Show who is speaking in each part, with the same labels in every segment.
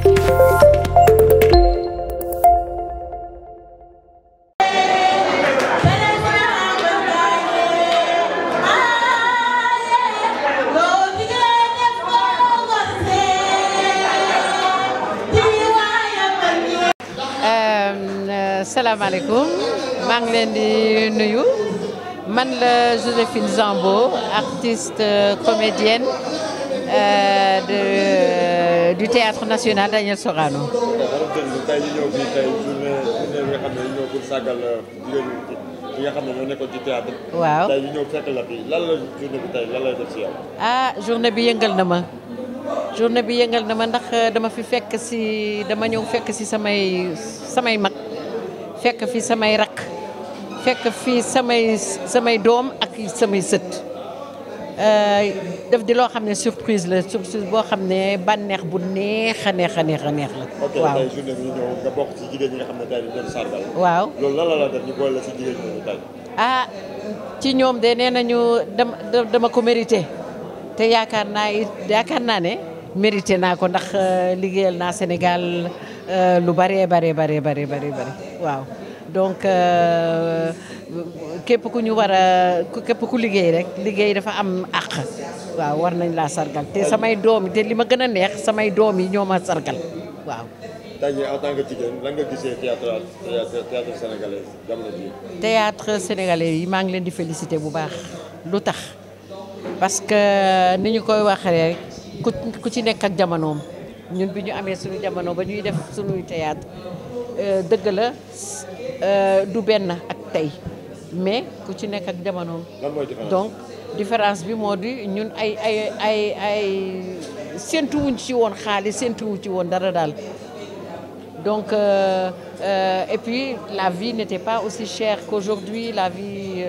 Speaker 1: salaamaaleykum maa ngi leen di nuyu man la Joséphine Zambo artiste comédienne euh, de du théâtre national Daniel Sorano.
Speaker 2: tey ñu ñëw fii tey journée journée bi nga xam ne ñu ñëw pour sàggal jigéen ñi nga xam ne ñoo nekkoon ci théâtre.
Speaker 1: waaw
Speaker 2: tey ñu ñëw fekk la fii lan la journée bi tey lan lay def si yow.
Speaker 1: ah journée bi yëngal na ma journée bi yëngal na ma ndax dama fi fekk si dama ñëw fekk si samay samay mag. fekk fi samay rakk fekk fi samay samay doom ak samay sët def di loo xam ne surprise la surprise boo xam ne bànneex bu neex a neex a neex a neex la.
Speaker 2: ok tey journée bi ñu ñëw nga bokk ci jigéen ñi nga xam ne tey dañu doon sargal.
Speaker 1: waaw
Speaker 2: loolu lan la la def ñu boole la ci jigéen ñi tey.
Speaker 1: ah ci ñoom de nee nañu dama dama ko mérité te yaakaar naa it yaakaar naa ne mérité naa ko ndax liggéeyal naa Sénégal. lu bëree bare bare bare bare bare waaw donc képp ku ñu war a képp ku liggéey rek liggéey dafa am àq waaw war nañ laa sargal te samay doom yi te li ma gën a neex samay doom yi ñoo ma sargal waaw.
Speaker 2: tey jii en tant que jigéen lan nga gisee théâtre théâtre sénégalais jamono bii.
Speaker 1: théâtre sénégalais yi maa ngi leen di féliciter bu baax lu tax parce que ni ñu koy waxee rek ku ku ci nekk ak jamonoom. ñun bi ñu amee suñu jamono ba ñuy def suñuy théâtre dëgg la du benn ak tey mais ku ci nekk ak jamono.
Speaker 2: lan mooy différence
Speaker 1: donc différence bi moo di ñun ay ay ay ay séntuwuñ ci woon xaalis séntuwuñ ci woon dara daal donc euh, euh, et puis la vie n'était pas aussi chère qu'aujourd'hui la vie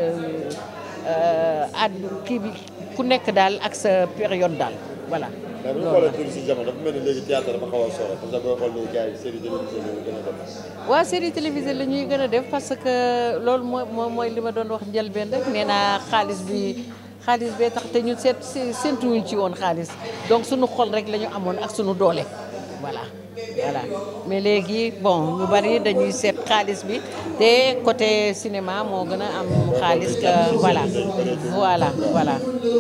Speaker 1: ad kii bi ku nekk daal ak sa période daal voilà.
Speaker 2: mais bu ñu xoolee tuuti si jamono dafa mel ni léegi théâtre dafa xaw a sore parce que boo xool léegi gars yi série télévisée la ñu gën a def.
Speaker 1: waaw série télévisée la ñuy gën a def parce que loolu mooy mooy li ma doon wax njëlbeen rek nee naa xaalis bi xaalis bee tax te ñu seet séentuwuñ ci woon xaalis donc suñu xol rek la ñu amoon ak suñu doole voilà. voilà mais léegi bon ñu bari dañuy seet xaalis bi te côté cinéma moo gën a am xaalis que voilà voilà voilà.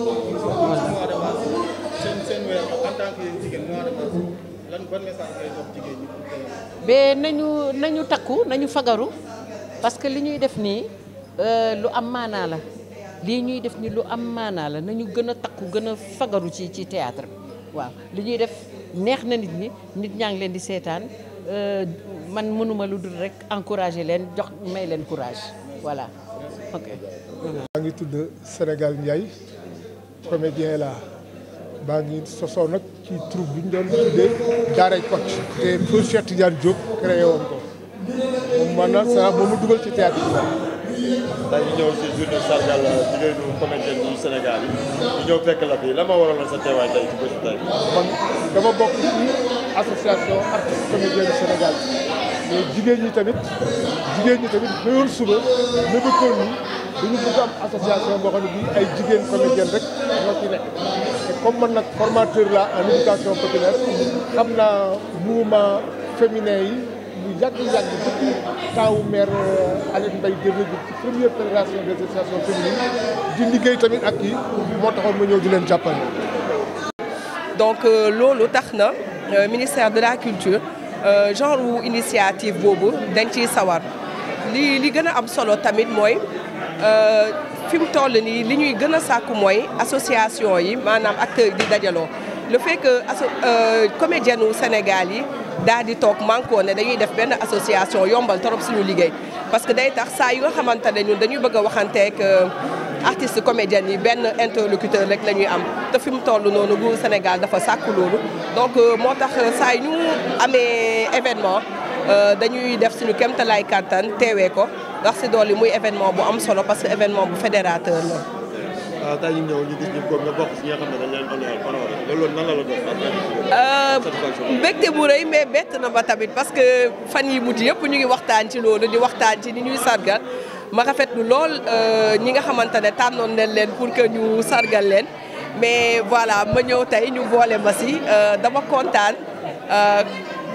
Speaker 1: mais nañu nañu takku nañu fagaru parce que li ñuy def nii lu am maanaa la lii ñuy def nii lu am maanaa la nañu gën a takku gën a fagaru ci ci théâtre bi waaw li ñuy def neex na nit ñi nit ñaa ngi leen di seetaan man mënuma lu dul rek encourager leen jox may leen courage voilà ok.
Speaker 3: maa ngi tudd Sénégal Ndiaye comédien la maa ngi sosoo nag ci troupe bi ñu doon tuddee Daaray Kocc te feu Cheikh Tidiane Diop créé woon ko moom maanaam ça moom mu dugal ci théâtre bi.
Speaker 2: tey ñu ñëw si journée sargal jigéenu comédien yi Sénégal yi ñu ñëw fekk la fii la ma waraloon sa teewaay tey ci bés tey.
Speaker 3: man dama bokk ci association artiste comédien du Sénégal mais jigéen ñi tamit jigéen ñi tamit xëyoon suba nëbëtoon ni dañu bëgg am association boo xam ne bii ay jigéen comédienne rek ñoo ci nekk te comme man nag formateur la en éducation populaire xam naa mouvement féminin yi lu yàgg-yàgg depuis temps wu maire Aline Mbaye Dièye ci première fédération des associations féminines di liggéey tamit ak kii moo taxoon ma ñëw di leen jàppale.
Speaker 4: donc loolu tax na ministère de la culture genre wu initiative boobu dañ ciy sawar li li gën a am solo tamit mooy fi mu toll nii li ñuy gën a sàkku mooy association yi maanaam acteurs yi di dajaloo le fait que asso comédienne u Sénégal yi daal di toog manko ne dañuy def benn association yombal trop suñu liggéey parce que day tax saa yu nga xamante ne ñun dañuy bëgg a waxanteeg artiste comédienne yi benn interlocuteur rek la ñuy am te fi mu toll noonu nguuru Sénégal dafa sàkku loolu donc moo tax saa yu ñu amee événement dañuy def suñu kéemtalaay kàttan teewee ko ndax si dool yi muy événement bu am solo parce que événement bu fédérateur la.
Speaker 2: waaw tey ñu ñëw ñu gis ñu góob nga bokk si ñi nga xam ne dañ leen honoré honoré loolu nan la la doon satisfaction
Speaker 4: mbégte bu rëy mais bett na ma tamit parce que fan yi mujj yëpp ñu ngi waxtaan ci loolu di waxtaan ci ni ñuy sargal ma rafetlu lool ñi nga xamante ne tànnoon nañ leen pour que ñu sargal leen mais voilà ma ñëw tey ñu boole ma si dama kontaan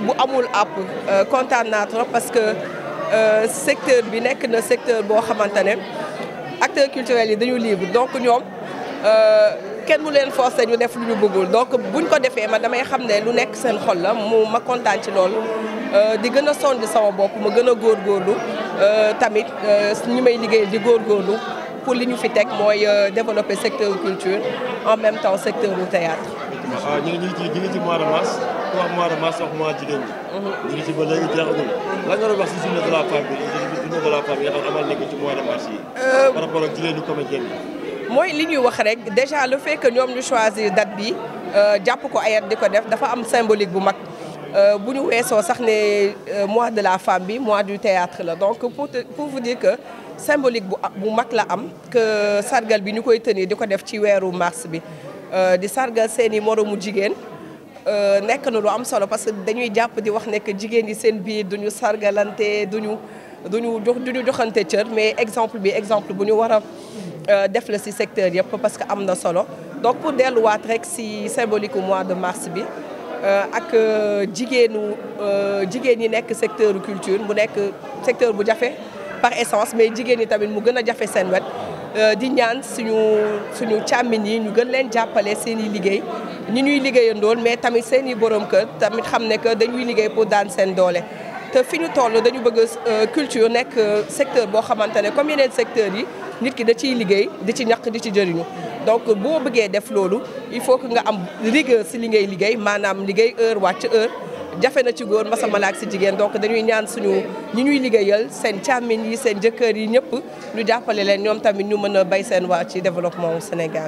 Speaker 4: bu amul àpp kontaan naa trop parce que secteur bi nekk na secteur boo xamante ne acteurs culturels yi dañu libre donc ñoom kenn mu leen forcer ñu def lu ñu bëggul donc buñ ko defee ma damay xam ne lu nekk seen xol la mu ma kontaan ci loolu di gën a sonn sama bopp ma gën a góorgóorlu tamit ñu may liggéey di góorgóorlu pour li ñu fi teg mooy développer secteur culture en même temps secteur du théâtre
Speaker 2: waaw ñu ngi ñu ngi ci ñu ngi ci mois de mars ku wax mois de mars wax mois jigéen ñi. ñu ngi ci ba léegi jeexagul lan nga doon wax si journée de la femme bi journée de la femme yi nga xam amal nañ ko ci mois de mars yi. par rapport ak jigéen ñi comédien yi.
Speaker 4: mooy li ñuy wax rek déjà le fait que ñoom ñu choisir date bi jàpp ko ayat di ko def dafa am symbolique bu mag bu ñu weesoo sax ne mois de la femme bi mois du théâtre la donc pour pour vous dire que symbolique bu bu mag la am que sargal bi ñu koy tenir di ko def ci weeru mars bi di sargal seeni moromu jigéen nekk na lu am solo parce que dañuy jàpp di wax ne que jigéen yi seen biir duñu sargalante duñu duñu jox duñu joxante cër mais exemple bi exemple bu ñu war a def la ci secteur yëpp parce que am na solo donc pour delluwaat rek ci symbolique mois de mars bi ak jigéenu jigéen ñi nekk secteur culture mu nekk secteur bu jafe par essence mais jigéen ñi tamit mu gën a jafe seen wet di ñaan suñu suñu càmmiñ yi ñu gën leen jàppale seen i liggéey ñi ñuy liggéeyandool mais tamit seen i borom kër tamit xam ne que dañuy liggéey pour daan seen doole te fi ñu toll dañu bëgg culture nekk secteur boo xamante ne comme yeneen secteurs yi nit ki da ciy liggéey di ci ñaq di ci jëriñu donc boo bëggee def loolu il faut que nga am rigueur si li ngay liggéey maanaam liggéey heure wàcc heure jafe na ci góor masama ak si jigéen donc dañuy ñaan suñu ñi ñuy liggéeyal seen càmmiñ yi seen jëkkër yi ñëpp ñu jàppale leen ñoom tamit ñu mën a bay seen waa ci développement Sénégal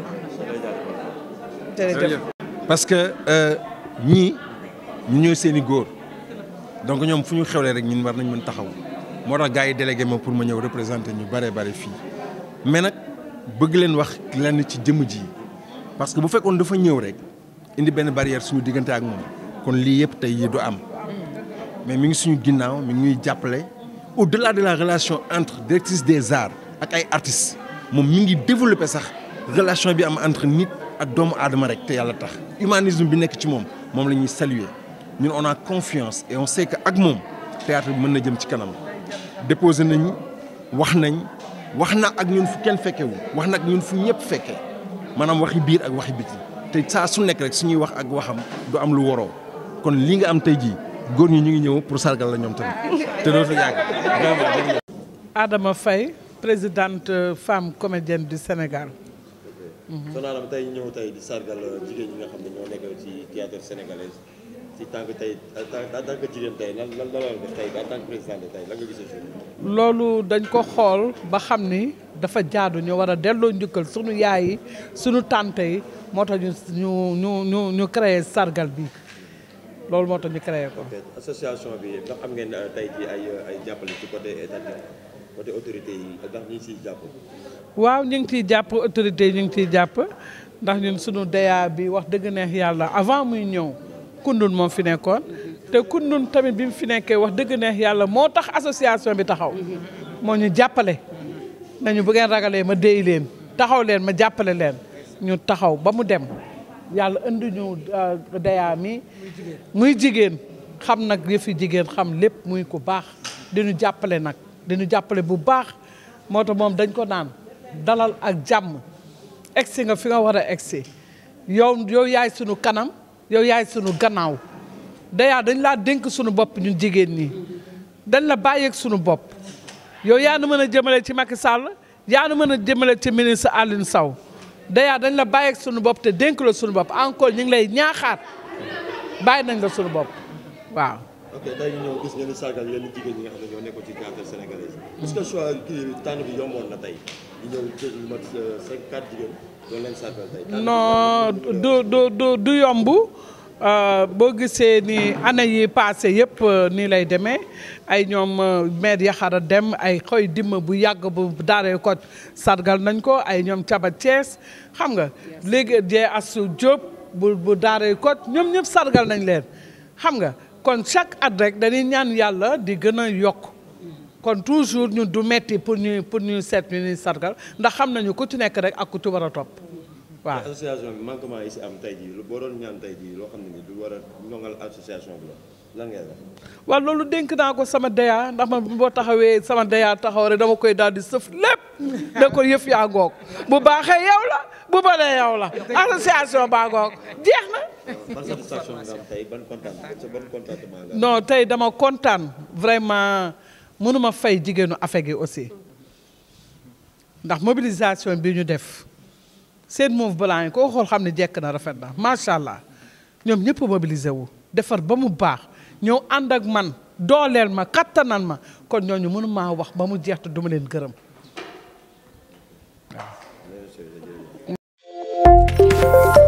Speaker 4: jërëjëf
Speaker 5: parce que ñii ñu ñooy seen i góor donc ñoom fu ñu xewlee rek ñun war nañ mën taxaw moo tax gars yi délégué ma pour ma ñëw représenter ñu bare bare fii mais nag bëgg leen wax lenn ci jëmm ji parce que bu fekkoon dafa ñëw rek indi benn barrière suñu diggante ak moom kon lii yëpp tey yi du am mais mi ngi suñu ginnaaw mi ngi ñuy jàppale au-delà de la relation entre directrice des arts ak ay artistes moom mi ngi développé sax relation bi am entre nit ak doomu aadama rek te yàlla tax humanisme bi nekk ci moom moom la ñuy saluer ñun on a confiance et on sait que ak moom théâtre bi mën na jëm ci kanam déposé nañu wax nañ wax na ak ñun fu kenn fekkewu wax na ak ñun fu ñëpp fekkee maanaam waxi biir ak waxi biti te saa su nekk rek suñuy wax ak waxam du am lu waroo kon li nga am tey jii góor ñi ñu ngi ñëw pour sargal la ñoom tamit te dootu yàgg vraiment
Speaker 6: Adama Faye présidente femme comédienne du Sénégal.
Speaker 2: Soxna Adama tey ñëw tey di sargal jigéen ñi nga xam ne ñoo nekk ci théâtre sénégalais ci tant que tey en tant que jigéen tey lan lan la def tey en tant que présidente tey lan nga gisee si.
Speaker 6: loolu dañ ko xool ba xam ni dafa jaadu ñu war a delloo njukkal sunu yaay yi sunu tante yi moo tax ñu ñu ñu ñu créé sargal bi loolu moo tax ñu créé ko.
Speaker 2: association bi ndax am ngeen tey jii ay ay jàppale ci côté étatique côté autorité yi ndax ñu ngi siy jàpp.
Speaker 6: waaw ñu ngi ciy jàpp autorité yi ñu ngi ciy jàpp ndax ñun sunu DEA bi wax dëgg neex yàlla avant muy ñëw kundun moom fi nekkoon te kundun tamit bi mu fi nekkee wax dëgg neex yàlla moo tax association bi taxaw moo ñu jàppale nañu bu ngeen ragalee ma déy leen taxaw leen ma jàppale leen ñu taxaw ba mu dem yàlla indi ñu DEA mi muy jigéen xam nag yëfi jigéen xam lépp muy ku baax diñu jàppale nag diñu jàppale bu baax moo tax moom dañ ko naan dalal ak jàmm egsi nga fi nga war a egsi yow yow yaay sunu kanam yow yaay sunu gannaaw dayaa dañ laa dénk sunu bopp ñun jigéen ñi dañ la bàyyeeg sunu bopp yow yaa nu mën a jëmale ci Macky Sall yaa nu mën a jëmale ci ministre Alioune Sow dayaa dañ la bàyyeeg sunu bopp te dénk la sunu bopp encore ñu ngi lay ñaaxaat bàyyi nañ la sunu bopp waaw.
Speaker 2: ok tey ñu ñëw gis ngeen ni sargal yenn jigéen ñi nga xam ne ñoo nekkoon ci théâtre sénégalais est-ce que choix kii tànn bi yomboon na tey ñu ñëw jël lu mat cinq quatre jigéen doon leen sargal tey.
Speaker 6: non du du du du yomb boo gisee ni année yi passé yëpp nii lay demee ay ñoom maire Yaxara Dem ay xoy dimma bu yàgg bu daaree ko sargal nañ ko ay ñoom Caba Thiès xam nga léegi jee Asu Diop bu bu daaree ko ñoom ñëpp sargal nañ leen xam nga kon chaque at rek dañuy ñaan yàlla di gën a yokk kon toujours ñun du metti pour ñu pour ñu seet ñu ñuy sargal ndax xam nañu ku ci nekk rek ak ku ci war a topp waaw
Speaker 2: association bi manquement yi si am tey jii boo doon ñaan tey jii loo xam ne ni du war a ñoŋal association bi la lan ngay wax.
Speaker 6: waaw loolu dénk naa ko sama deyaa ndax man boo taxawee sama deyaa taxaw rek dama koy daal di sëf lépp da ko yëf yaa ngoog bu baaxee yow la bu bonee yow la association baa ngoog jeex na
Speaker 2: ban satisfaction nga am tey ban kontaan sa ban contentement nga am.
Speaker 6: non tey dama kontaan vraiment mënuma fay jigéenu Afek gi aussi ndax mobilisation bi ñu def seen mauve blanc yi koo xool xam ne jekk na rafet na macha allah ñoom ñëpp mobilisé wu defar ba mu baax ñëw ànd ak man dooleel ma kattanal ma kon ñooñu mënu maa wax ba mu jeex te duma leen gërëm
Speaker 2: Bien sûr, jërëjëf.